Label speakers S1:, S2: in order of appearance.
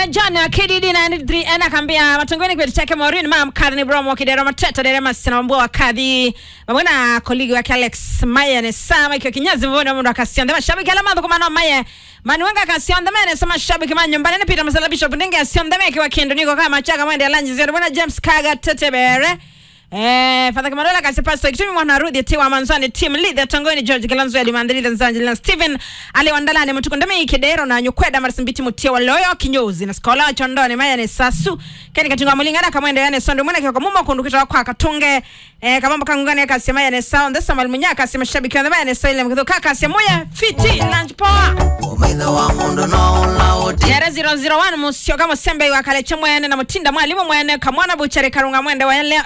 S1: John wa KDD 93 ana akambia matongoni kwetu chake Maureen mam Karni Bromo kidero mateta dere masina mbwa wa kadhi mamona koligi wake Alex Maya ne sama ikiwa kinyazi mbona mundu akasionda mashabiki ala madhu kumano Maya manuanga akasionda mene sama shabiki man nyumbani ne pita masala bishop ndenge asionda meke wa kendo niko kama chaka mwende lanji zero bwana James Kaga tetebere Eh, Father Kamarola kasi pastor kitumi mwana rudi tiwa manzani team leader tangoni George Kilanzo ya limandali Tanzania na Steven Ali Wandalani mtukundame kidero na nyukweda marisimbiti mutia waloyo kinyozi na skola chondoni maya ne sasu keni katunga mulingana kamwende yane sondo mwana kwa mumo kundukita kwa katunge eh kamamba kangungani kasi maya ne sound this samal munya kasi mashabiki wa maya ne soile mkido kaka kasi moya fiti lunch power
S2: umaitha wa mundu no ulauti
S1: yare 001 musio kama sembe wa kale chemwene na mutinda mwalimu mwene kamwana buchare karunga mwende wa leo